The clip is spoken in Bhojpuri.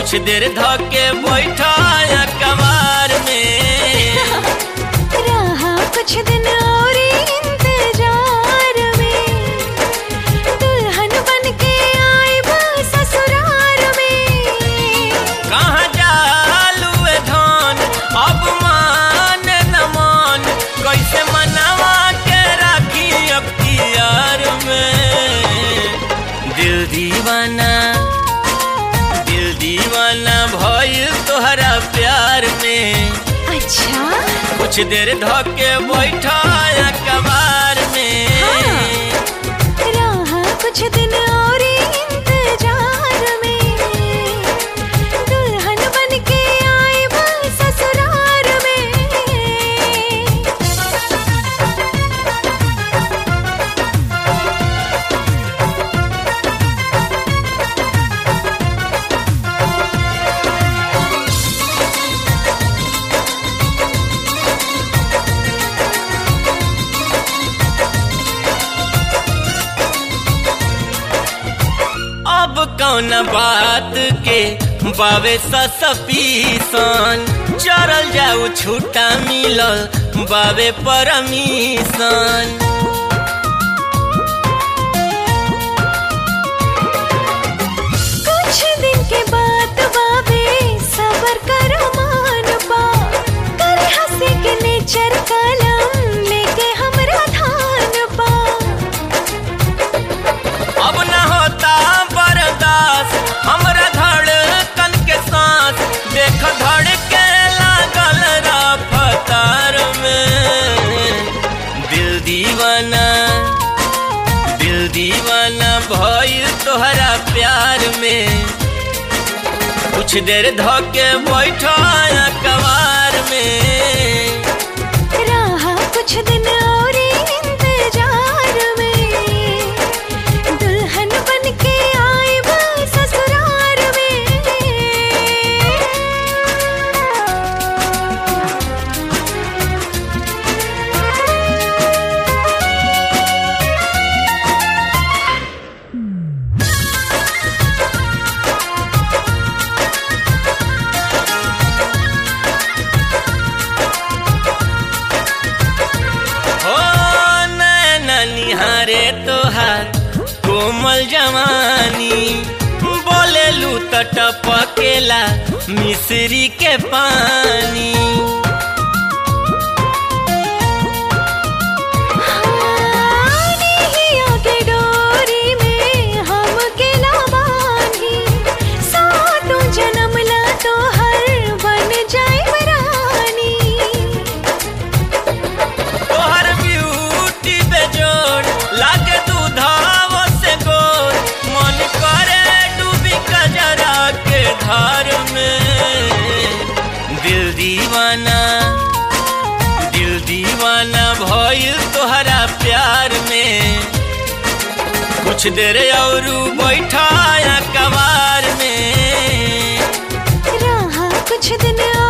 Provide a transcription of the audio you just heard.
कुछ देर धके बैठा कबार में रहा कुछ दिन और इंतजार में दुल्हन बन के आए बस ससुराल में कहाँ जालू ए धन अब मान न मान कैसे मनावा के राखी अख्तियार में दिल दीवाना दिल दीवाना भइल तोहरा प्यार में अच्छा कुछ देर धके बैठा कबार में रहा कुछ दिन और इंतजार में दुल्हन बन के आए बस ससुराल में अब कौन बात के बावे ससपीसन चरल जाऊ छूटा मिलल बावे परमीसन कुछ दिन के बाद बाबे सबर करो मान बा करे हंसी के नेचर कलम लेके हमरा धान बा अब न होता बर्दाश्त हमरा धड़कन के सांस देख धड़ के लागल रफ्तार में दिल दीवाना दिल दीवाना भइल तोहरा प्यार में कुछ देर धके बैठा कबार में रहा कुछ दिन और इंतजार में दुल्हन बन के आए बस ससुराल में हो नैना निहारे तोहार कोमल जवानी बोलेलू त टपकेला मिश्री के पानी हानिया के डोरी में हम के लावानी सातों जन्म ला तो हर बन जाए रानी तोहर ब्यूटी बेजोड़ लागे दूधाव से गोर मन करे डूबी कजरा के धार में दिल दीवाना दिल दीवाना भइल तोहरा प्यार में कुछ देर और बैठा कबार में रहा कुछ दिन और